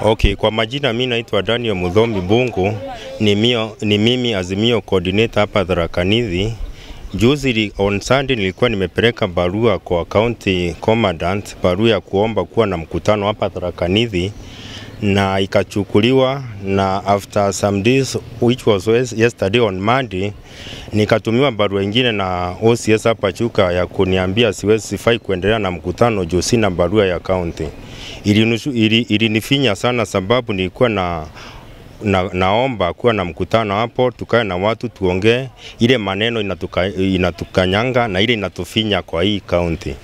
Okay, kwa majina mi naitwa Daniel Mudhomi Bungu, ni, mio, ni mimi Azimio coordinator hapa Tharaka Nithi. Juzi li- on Sunday nilikuwa nimepeleka barua kwa county commandant, barua ya kuomba kuwa na mkutano hapa Tharaka Nithi na ikachukuliwa na after some days which was yes- yesterday on Monday nikatumiwa barua ingine na OCS hapa Chuka ya kuniambia siwezi sifai kuendelea na mkutano juu sina barua ya county. Ilinifinya ili, ilinifinya sana sababu nilikuwa na na, naomba kuwa na mkutano hapo, tukae na watu tuongee ile maneno inatuka, inatukanyanga na ile inatufinya kwa hii kaunti,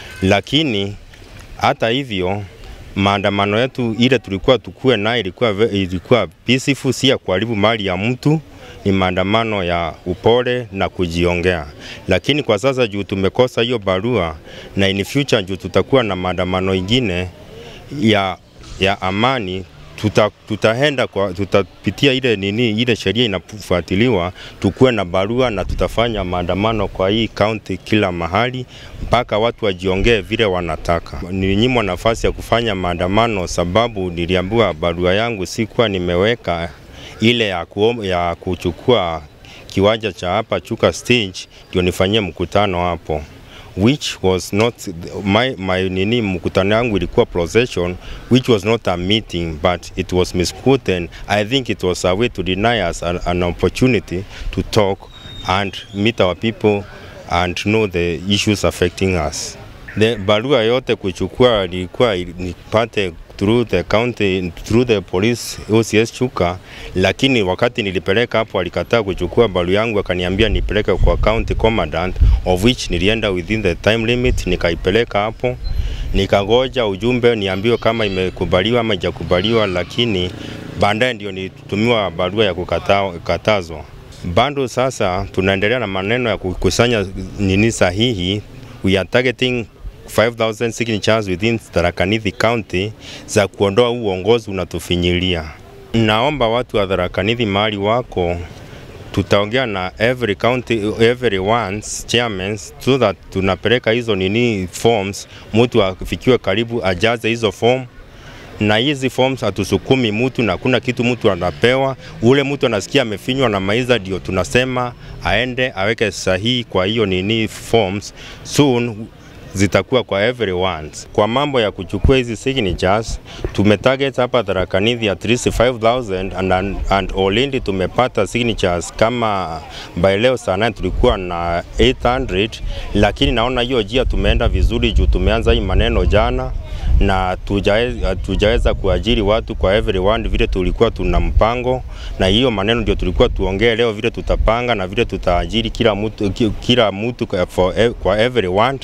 lakini hata hivyo maandamano yetu ile tulikuwa tukue naye ilikuwa, ve- ilikuwa peaceful, si ya kuharibu mali ya mtu, ni maandamano ya upole na kujiongea. Lakini kwa sasa juu tumekosa hiyo barua na in future juu tutakuwa na maandamano ingine ya, ya amani tuta, tutaenda kwa tutapitia ile nini ile sheria inafuatiliwa, tukuwe na barua na tutafanya maandamano kwa hii kaunti kila mahali mpaka watu wajiongee vile wanataka. Nilinyimwa nafasi ya kufanya maandamano sababu niliambiwa barua yangu sikuwa nimeweka ile ya, kuom, ya kuchukua kiwanja cha hapa Chuka stage ndio nifanyie mkutano hapo which was not my, my nini mkutano yangu ilikuwa procession which was not a meeting but it was misquoted i think it was a way to deny us an, an opportunity to talk and meet our people and know the issues affecting us the barua yote kuchukua ilikuwa nipate through the county through the police OCS Chuka, lakini wakati nilipeleka hapo alikataa kuchukua barua yangu, akaniambia nipeleke kwa county commandant, of which nilienda within the time limit, nikaipeleka hapo nikagoja ujumbe niambiwe kama imekubaliwa ama haijakubaliwa, lakini baadaye ndio nilitumiwa barua ya kukatazwa. Bado sasa tunaendelea na maneno ya kukusanya nini sahihi, we are targeting 5000 signatures within Tharaka Nithi County za kuondoa huu uongozi unatufinyilia. Naomba watu wa Tharaka Nithi mahali wako tutaongea na every county every one's chairman so that tunapeleka hizo nini forms, mtu afikiwe karibu ajaze hizo form na hizi forms hatusukumi mtu na kuna kitu mtu anapewa. Ule mtu anasikia amefinywa na maiza, ndio tunasema aende aweke sahihi kwa hiyo nini forms soon zitakuwa kwa everyone. Kwa mambo ya kuchukua hizi signatures, tumetarget hapa Tharaka Nithi at least 5000 and, and, and Olindi tumepata signatures kama by leo saa 9 tulikuwa na 800, lakini naona hiyo jia tumeenda vizuri juu tumeanza hii maneno jana na tujaweza, tujaweza kuajiri watu kwa everyone vile tulikuwa tuna mpango, na hiyo maneno ndio tulikuwa tuongee leo vile tutapanga na vile tutaajiri kila mtu, ki- kila mtu kwa, for, ev- kwa everyone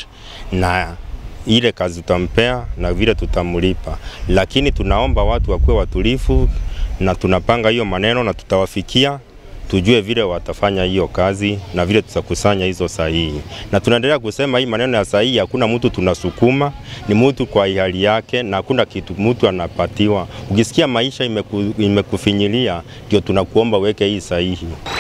na ile kazi tutampea na vile tutamlipa, lakini tunaomba watu wakuwe watulivu na tunapanga hiyo maneno na tutawafikia tujue vile watafanya hiyo kazi na vile tutakusanya hizo sahihi, na tunaendelea kusema hii maneno ya sahihi, hakuna mtu tunasukuma, ni mtu kwa hali yake, na hakuna kitu mtu anapatiwa. Ukisikia maisha imeku, imekufinyilia, ndio tunakuomba uweke hii sahihi.